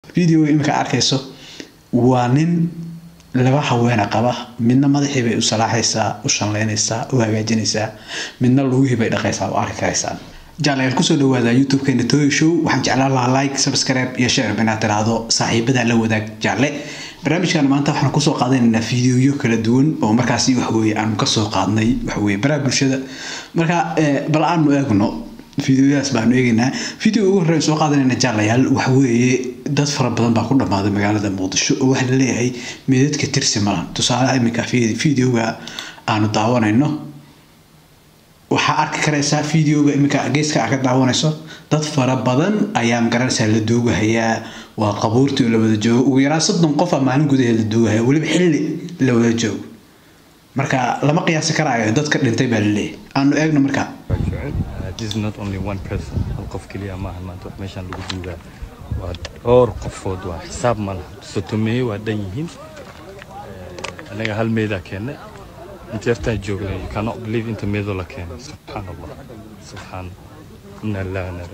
videoga iminka arkayso waa nin laba haweena qaba midna madaxii bay u salaaxaysaa u shanleynaysaa u hagaajinaysaa midna lugihii bay dhaqaysaa u arki karaysaan jaalayaal kusoo dhawaada youtube-keena toyo show waxaan jeclaan lahaa like subscribe iyo share inaad tiraahdo saaxiibada la wadaag jaalle barnaamijkan maanta waxaan kusoo qaadanaynaa fiidiyoyo kala duwan oo markaasi waxaweye aanu kasoo qaadnay waxaweye baraha bulshada marka bal aanu eegno fideoyadaas baanu eegaynaa video ugu horreyn soo qaadanayna jaalayaal waxaweeye dad fara badan baa ku dhammaaday magaalada muqdisho oo waxaa laleeyahay meedadka tirsi malan tusaalaha iminka videoga aanu daawanayno waxaa arki karaysaa videoga iminka geeska ka daawanayso dad fara badan ayaa magaranaysaa la doogahayaa waa qabuurtii oo la wada joogo ugu yaraan soddon qof a maalin gudaheed la doogahaya weliba xilli la wada joogo marka lama qiyaasi karaayo dadka dhintay baa laleeyahay aanu eegno markaa this is not only one person hal qof keliya maaha maanta wax meeshaan lagu duugaa waa dhowr qofood waa xisaab ma laha sotomeeye waa dhan yihiin anaga hal meedaa keennay inteertaan joognay you cannot believe inta meedoo la keenay subxaan allah subxaan ina lillahi ina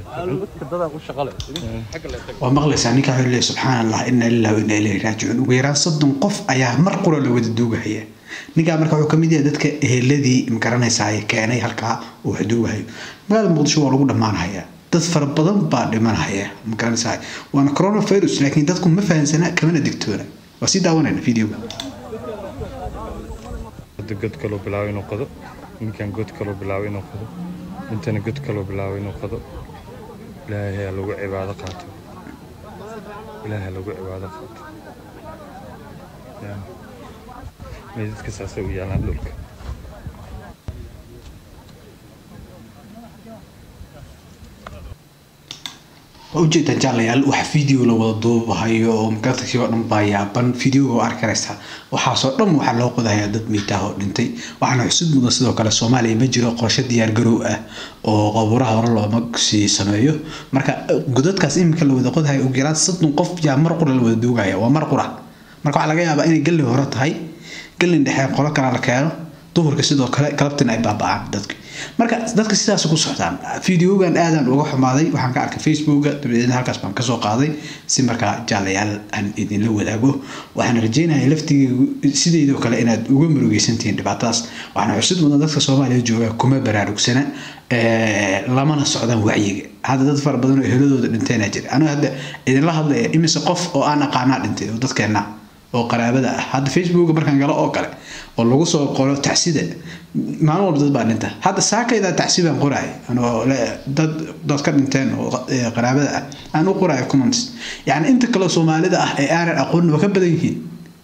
waa maqlaysaa ninka wuxuu leeyahay subxaan allah ina lillahi wa ina ilayhi raajicuun ugu yaraan soddon qof ayaa mar qura la wada duugahaya ninkaa marka wuxuu kamid yahay dadka eheladii magaranaysaa keenay halkaa uu wax duugahayo magaalada muqdisho waa lagu dhammaanhayaa dad fara badan baa dhimanhaya magaranaysaa waana coronavirus laakiin dadku ma fahansana kamana digtoona waa sii daawanayna videoga god kaloo bilaabo inuu qodo ninkan god kaloo bilaabo inuu qodo intana god kaloo bilaabo inuu qodo ilaahay ha lagu cibaado qaato ilaahay ha lagu cibaado qaato meydadka saasay u yaalaan dhulka waa ujeedaan jaalayaal wax video la wada duubahayo oo magartakii oo dhan baa yaaban videoga oo arki karaysaa waxaasoo dhan waxaa loo qodahayaa dad miitaah oo dhintay waxaana xusud mudan sidoo kale soomaaliya ma jiro qorshe diyaar garow ah oo qabuuraha hore looma sii sameeyo marka godadkaas iminka la wada qodahayo ugu yaraan soddon qof yaa mar qura la wada duugaya waa mar qura marka waxaa laga yaabaa inay galli hore tahay gallin dhexe qolo kale la keeno duhurka sidoo kale galabtina ay baaba'aan dadka marka dadka sidaas ku socdaan videogan aadaan uga xumaaday waxaan ka arkay facebooka dabadeedna halkaas baan kasoo qaaday si markaa jaalayaal aan idinla wadaago waxaan rajeynaya laftigeegu sideedoo kale inaad uga murugeysantihiin dhibaatadaas waxaana xusid mudan dadka soomaaliya jooga kuma baraarugsana lamana socdaan wacyiga hadda dad fara badan oo eheladooda dhintayna jira aniga hadda idinla hadlaya imise qof oo aan aqaanaa dhintay oo dadkeenna oo qaraabada ah hadda facebooka markaan galo oo kale oo lagu soo qoro tacsida maalin walba dad baa dhinta hadda saakaydaa tacsi baan qoraay anoo dad dad ka dhinteen oo qaraabada ah aan u qoraayo comments yacni inta kale soomaalida ah ee aanan aqoonin waa ka badan yihiin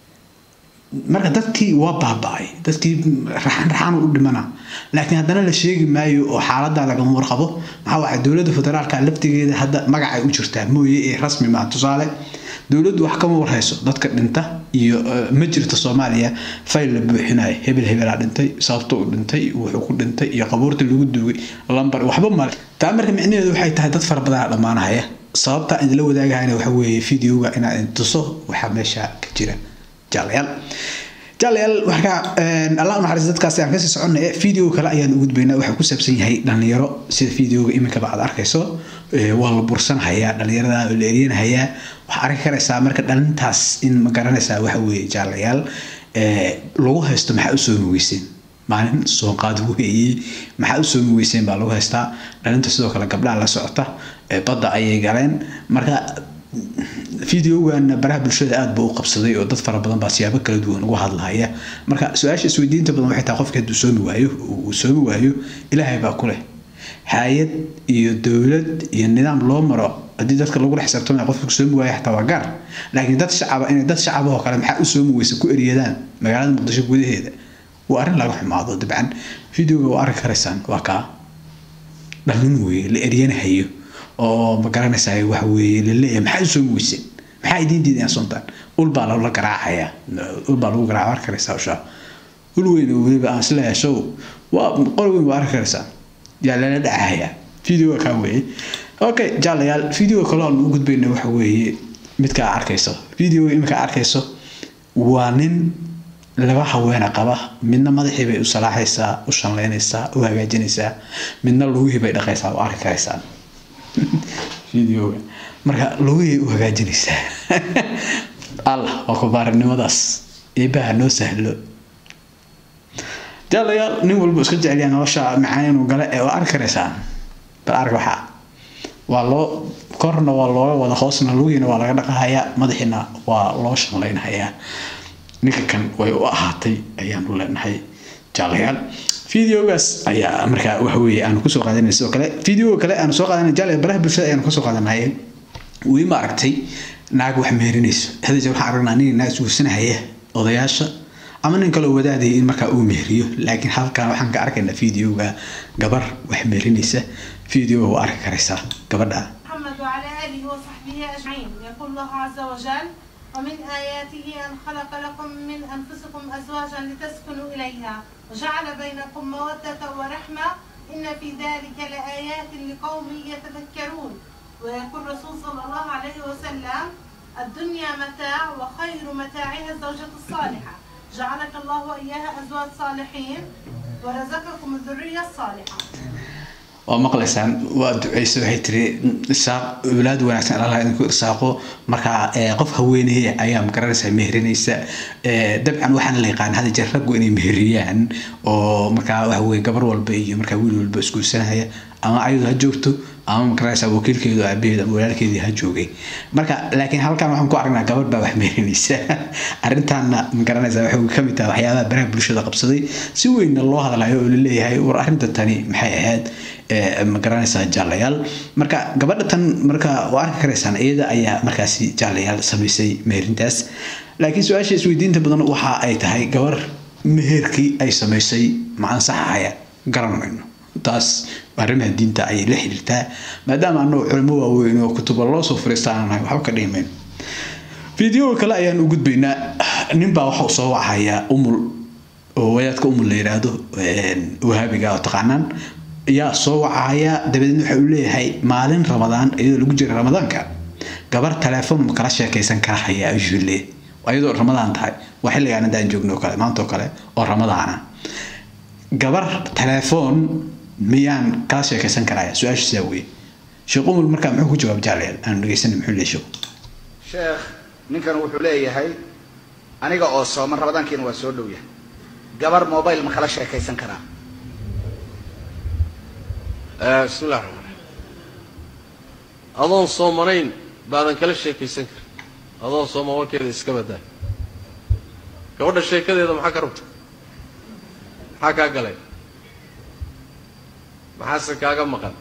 marka dadkii waa baaba'ay dadkii raxan raxan u dhimana laakiin haddana la sheegi maayo oo xaaladda lagama warqabo maxaa waxa dowladda federaalka laftigeeda hadda magacay u jirtaa mooye ee rasmi maa tusaale dowladdu wax kama warhayso dadka dhinta iyo ma jirto soomaaliya fayl la buuxinayo hebel hebelaa dhintay sababto u dhintay wuxuu ku dhintay iyo qabuurta lagu duugay lambar waxba male taa marka micnaheedu waxay tahay dad fara badanaa dhammaanahaya sababta idinla wadaagahayna waxa weeye videoga inaad intuso waxaa meesha ka jira jaalayaal jaalayaal marka allah naxariis dadkaasi aan kasii soconay video kale ayaan u gudbaynaa waxaa ku saabsan yahay dhalinyaro sida videoga iminkaba aad arkayso waa la bursanhayaa dhalinyarada la eryanhayaa waxaa arki karaysaa marka dhalintaas in ma garanaysaa waxa weeye jaalayaal lagu haysto maxaa usoo mugeyseen maalin soonqaad weeyey maxaa usoo mugeyseen baa lagu haystaa dhalinta sidoo kale gabdhaha la socota badda ayay galeen marka videogan baraha bulshada aad buu u qabsaday oo dad fara badan baa siyaabo kala duwan uga hadlahaya marka su-aasha isweydiinta badan waxay tahay qofka hadduu soomi waayo uu soomi waayo ilaahay baa ku leh hay-ad iyo dowlad iyo nidaam loo maro haddii dadka lagula xisaabtamaya qofka soomi waayo xataa waa gaar laakiin dad shacaba inay dad shacabahoo kale maxaa u soomi weysa ku eryadaan magaalada muqdisho gudaheeda waa arrin laga xumaado dabcan videoga waa arki karaysaan waa kaa dhalin weeye la eryanahayo oo ma garanaysaa waxa weeye laleeyahay maxaa usoo mugeyseen maxaa idiin diideen soontaan ul baa lala garaacayaa ul baa lagu garaaca arki karaysaa ushaa ul weyn oo weliba aan isleeyahay show waa qor weyn waa arki karaysaa yaa lala dhacahayaa videoga kaa weeye okay jaalayaal videoga kaloo aan u gudbayna waxa weeye midkaa arkayso videoga iminkaa arkayso waa nin laba haweena qaba midna madaxii bay u salaaxaysaa u shanleynaysaa u hagaajinaysaa midna lugihii bay dhaqaysaa u arki karaysaan videoga marka lugihii u hagaajinaysaa allah waa kubaarinimadaas eebaha noo sahlo jaalayaal nin walba iska jecelyaa nolosha macaan inuu gale ee waa arki karaysaa bal ark waxaa waa loo korna waa looga wada hoosna lugihiina waa laga dhaqahayaa madaxiina waa loo shanlaynahayaa ninka kan way u ahaatay ayaanu leenahay jaalayaal videogaas ayaa markaa waxa weeye aanu kusoo qaadanay sidoo kale videoga kale aanu soo qaadanay jaalaya baraha bulshada ayaanu kasoo qaadanay weli ma aragtay naag wax meerinayso hadajee waxaan aragnaa nin naag isguursanahaya odayaasha ama nin kaloo wadaadaya in markaa uu mehriyo laakiin halkan waxaan ka arkaynaa videoga gabar wax meerinaysa videoga waa arki karaysaa gabadha محمد وعلى آله وصحبه أجمعين يقول الله عز وجل ومن آياته أن خلق لكم من أنفسكم أزواجا لتسكنوا إليها وجعل بينكم مودة ورحمة إن في ذلك لآيات لقوم يتذكرون ويقول الرسول صلى الله عليه وسلم الدنيا متاع وخير متاعها الزوجة الصالحة جعلك الله وإياها أزواج صالحين ورزقكم الذرية الصالحة waa maqlaysaan waa duceysa waxay tiri isaaq awlaad wanaagsan allah idinku irsaaqo markaa qof haweeneye ayaa magaranaysaa meherinaysa dabcan waxaana la yaqaan hada jeer raggu inay meheriyaan oo markaa waxa weye gabar walba iyo markaa wiil walba isguursanaya ama ayadu ha joogto ama magaranaysaa wakiilkeedu aabaheed ama walaalkeedii ha joogay marka laakiin halkan waxaan ku aragnaa gabar baa wax meherinaysa arrintaana magaranaysaa waxay kamid tahay waxyaabaha baraha bulshada qabsaday si weynna loo hadlayo oo laleeyahay war arrinta tani maxay ahayd ma garanaysaa jaalayaal marka gabadha tan marka waa arki karaysaan iyada ayaa markaasi jaalayaal samaysay meherintaas laakiin su-aasha isweydiinta badan waxa ay tahay gabar meherkii ay samaysay ma ansaxaya garan mayno taas arrimaha diinta ayay la xiriirtaa maadaama annagu culimo waaweyn oo kutuba loo soo fariistaananahay waxba ka dhihi mayno fideoga kale ayaan u gudbaynaa ninbaa waxa uu soo wacayaa umul oo wadaadka umul la yidhaahdo wahaabiga oo taqaanaan yaa soo wacaya dabadeedna waxa uu leeyahay maalin ramadaan iyadoo lagu jira ramadaanka gabar teleefon ma kala sheekaysan kara haya ayuu leeyahay iyadoo ramadaan tahay waa xilligaan hadaan joogno kale maanta oo kale oo ramadaana gabar teleefon miyaan kala sheekaysan karaya su-aasha sidaa weye sheekh umul markaa muxuu ku jawaab jaalayaal aanu dhegeysanay muxuu leeyahay sheekhu sheekh ninkan wuxuu leeyahay aniga oo sooman ramadaankiina waa soo dhow yahay gabar mobile ma kala sheekaysan karaa bismi llah raxmaan raxiim adoon soomanayn baadan kala sheekaysan karin adoon sooman warkeeda iska badaa gabadha sheekadeeda maxaa ka rabta maxaa kaa galay maxaase kaaga maqan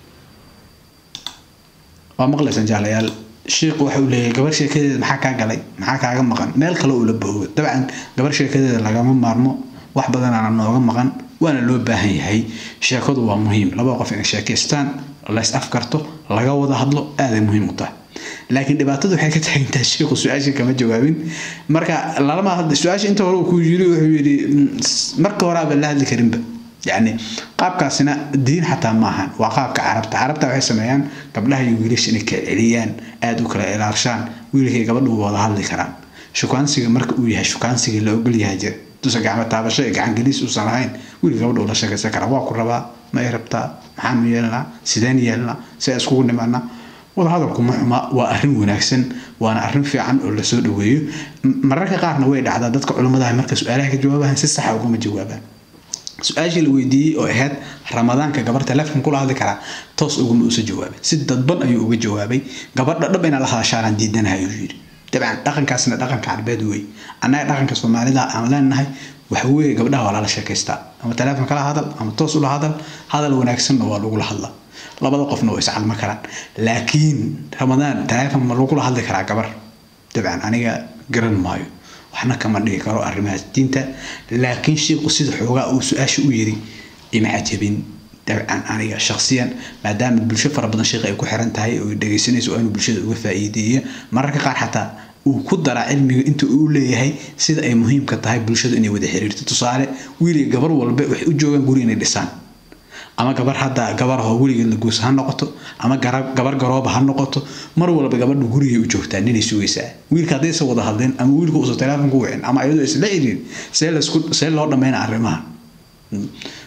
waa maqlaysaan jaalayaal sheikhu waxa uu leeyahay gabar sheekadeeda maxaa kaa galay maxaa kaaga maqan meel kale uu la boogo dabcan gabar sheekadeeda lagama maarmo wax badanaana nooga maqan waana loo baahan yahay sheekadu waa muhiim laba qof inay sheekaystaan lays afkarto laga wada hadlo aaday muhiim u tahay laakiin dhibaatadu waxay ka tahay intaa sheekhu su-aashii kama jawaabin marka lalama hadla su-aasha inta hore uu ku yiri wuxuu yidhi marka hore aba la hadli karinba yacni qaabkaasina diin xataa maahan waa qaabka carabta carabta waxay sameeyaan gabdhaha iyo wiilasha inay kala celiyaan aada u kala ilaalshaan wiilkay gabadhu wada hadli karaan shukaansiga marka uu yahay shukaansiga la ogol yahay jira dusa gacmo taabasho iyo gacan geliis uusan lahayn wiil gabadha ula sheekaysan karaa waa ku rabaa ma ay rabtaa maxaanu yeelnaa sideen yeelnaa see iskugu nimaanaa wadahadalku ma xuma waa arrin wanaagsan waana arrin fiican oo lasoo dhaweeyo mararka qaarna way dhacdaa dadka culimmadaha marka su-aalaha ka jawaabahan si saxa ugama jawaabaan su-aashii la weydiiyey oo ahayd ramadaanka gabar teleefon kula hadli karaa toos uguma uusa jawaabin si dadban ayuu uga jawaabay gabadha dhab inaa la hadashaanaan diidanaha ayuu yidhi dabcan dhaqankaasna dhaqanka carbeed wey annaga dhaqanka soomaalida aan leenahay waxa weeye gabdhaha waa lala sheekaystaa ama teleefon kala hadal ama toos ula hadal hadal wanaagsanna waa lagula hadlaa labada qofna waa iscalma karaan laakiin ramadaan teleefon ma lagula hadli karaa gabar dabcan aniga garan maayo waxna kama dhigi karo arrimahaas diinta laakiin sheikhu sida xoogaa uu su-aasha u yiri ima cajabin dabcan aniga shaksiyan maadaama bulsho fara badan sheekh ay ku xiran tahay oo dhegaysanayso oo inuu bulshada uga faa'iideeyo mararka qaar xataa uu ku daraa cilmiga inta uu leeyahay sida ay muhiimka tahay bulshadu inay wada xiriirto tusaale wiil gabar walba waxay u joogaan guri inay dhisaan ama gabar hadda gabarahoo weligeed la guursa ha noqoto ama gabar garooba ha noqoto mar walba gabadha gurigay u joogtaa ninay sugaysaa wiilka haddaysa wada hadleen ama wiilka uusa teleefon ku wicin ama ayadoo isla xiriirin see lasku see loo dhammayna arrimaha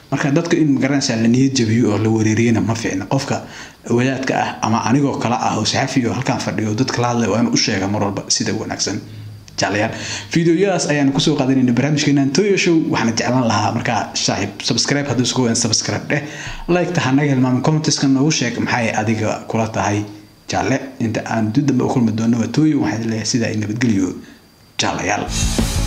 marka dadka in magaranaysaa la niyad jabiyo oo la wareeriyana ma fiicna qofka wadaadka ah ama anigoo kale ah oo saxafi oo halkaan fadhiyo oo dadka la hadlay waa inuu u sheega mar walba sida wanaagsan jeclayaal fiideoyadaas ayaanu kusoo qaadanayna barnaamijkeenan toyo show waxaana jeclaan lahaa markaa saaxiib subscribe hadduu isku weyn subscribe dheh like-ta hanaga hilmaamin commenteska noogu sheeg maxay adiga kula tahay jaale inta aan dib dambe u kulmi doono waa toyo waxaan leeyahay sidaa i nabadgeliyo jaalayaal